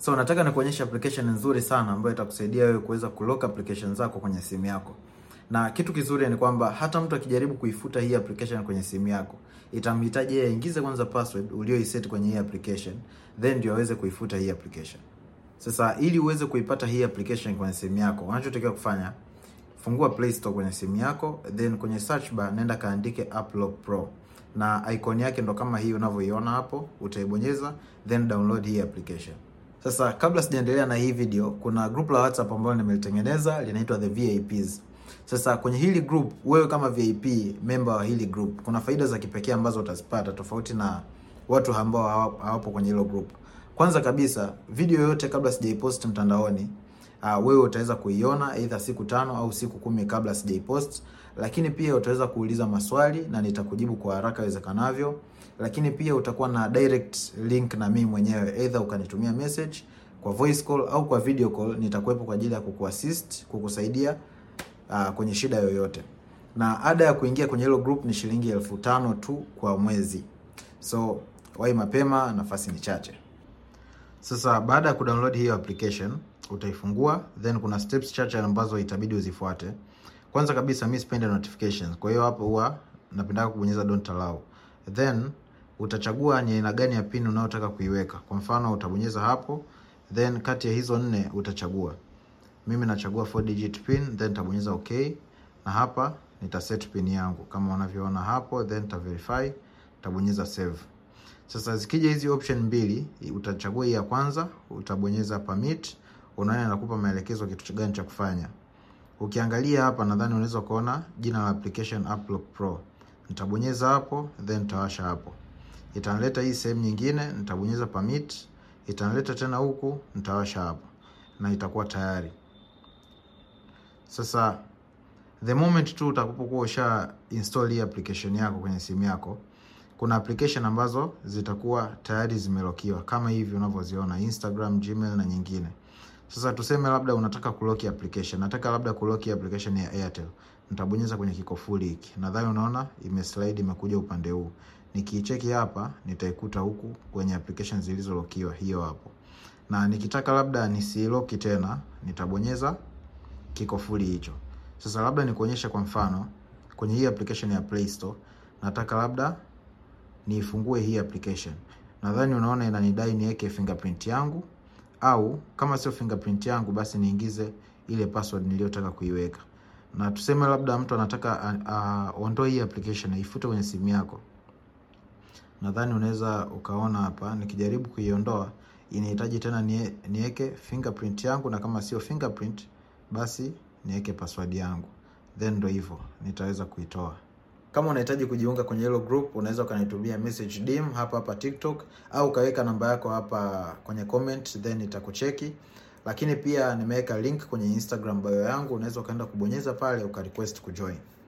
So nataka nikuonyesha application nzuri sana ambayo itakusaidia wewe kuweza kulock application zako kwenye simu yako. Na kitu kizuri ni kwamba hata mtu akijaribu kuifuta hii application kwenye simu yako, itamhitaji yeye aingize kwanza password ulioiset kwenye hii application, then ndio aweze kuifuta hii application. Sasa ili uweze kuipata hii application kwenye simu yako, unachotakiwa kufanya, fungua Play Store kwenye simu yako, then kwenye search bar nenda kaandike Applock Pro na icon yake ndo kama hii unavyoiona hapo, utaibonyeza then download hii application. Sasa kabla sijaendelea na hii video, kuna group la WhatsApp ambalo nimelitengeneza linaitwa the VIPs. Sasa kwenye hili group, wewe kama VIP member wa hili group, kuna faida za kipekee ambazo utazipata tofauti na watu ambao hawapo kwenye hilo group. Kwanza kabisa, video yoyote kabla sijaipost mtandaoni, uh, wewe utaweza kuiona either siku tano au siku kumi kabla sijaipost, lakini pia utaweza kuuliza maswali na nitakujibu kwa haraka iwezekanavyo, lakini pia utakuwa na direct link na mimi mwenyewe, either ukanitumia message kwa voice call au kwa video call, nitakuwepo kwa ajili ya kukuassist, kukusaidia uh, kwenye shida yoyote. Na ada ya kuingia kwenye hilo group ni shilingi elfu tano tu kwa mwezi, so wai mapema, nafasi ni chache. Sasa baada ya kudownload hiyo application utaifungua, then kuna steps chache ambazo itabidi uzifuate. Kwanza kabisa, mimi sipendi notifications, kwa hiyo hapo huwa napenda kubonyeza don't allow, then utachagua ni aina gani ya pin unayotaka kuiweka. Kwa mfano utabonyeza hapo, then kati ya hizo nne utachagua. Mimi nachagua 4 digit pin, then nitabonyeza okay, na hapa nita set pin yangu kama unavyoona hapo, then nita verify, nitabonyeza save. Sasa zikija hizi option mbili, utachagua hii ya kwanza, utabonyeza permit, unaona inakupa maelekezo kitu gani cha kufanya. Ukiangalia hapa, nadhani unaweza kuona jina la application Applock Pro. Nitabonyeza hapo, then nitawasha hapo, itanileta hii sehemu nyingine, nitabonyeza permit, itanileta tena huku, nitawasha hapo na itakuwa tayari. Sasa the moment tu utakapokuwa usha install hii application yako kwenye simu yako kuna application ambazo zitakuwa tayari zimelokiwa kama hivi unavyoziona Instagram, Gmail na nyingine. Sasa tuseme labda unataka kuloki application, nataka labda kuloki application ya Airtel, nitabonyeza kwenye kikofuli hiki, nadhani unaona imeslide imekuja upande huu. Nikiicheki hapa nitaikuta huku kwenye application zilizolokiwa, hiyo hapo. Na nikitaka labda nisiloki tena, nitabonyeza kikofuli hicho. Sasa labda nikuonyesha kwa mfano kwenye hii application ya Play Store, nataka labda niifungue hii application. Nadhani unaona inanidai niweke fingerprint yangu, au kama sio fingerprint yangu basi niingize ile password niliyotaka kuiweka. Na tuseme labda mtu anataka aondoe hii application aifute kwenye simu yako. Nadhani unaweza ukaona hapa, nikijaribu kuiondoa inahitaji tena niweke fingerprint yangu, na kama sio fingerprint basi niweke password yangu, then ndo hivyo nitaweza kuitoa. Kama unahitaji kujiunga kwenye hilo group, unaweza ukanitumia message DM hapa hapa TikTok, au ukaweka namba yako hapa kwenye comment, then nitakucheki. Lakini pia nimeweka link kwenye Instagram bio yangu, unaweza ukaenda kubonyeza pale ukarequest kujoin.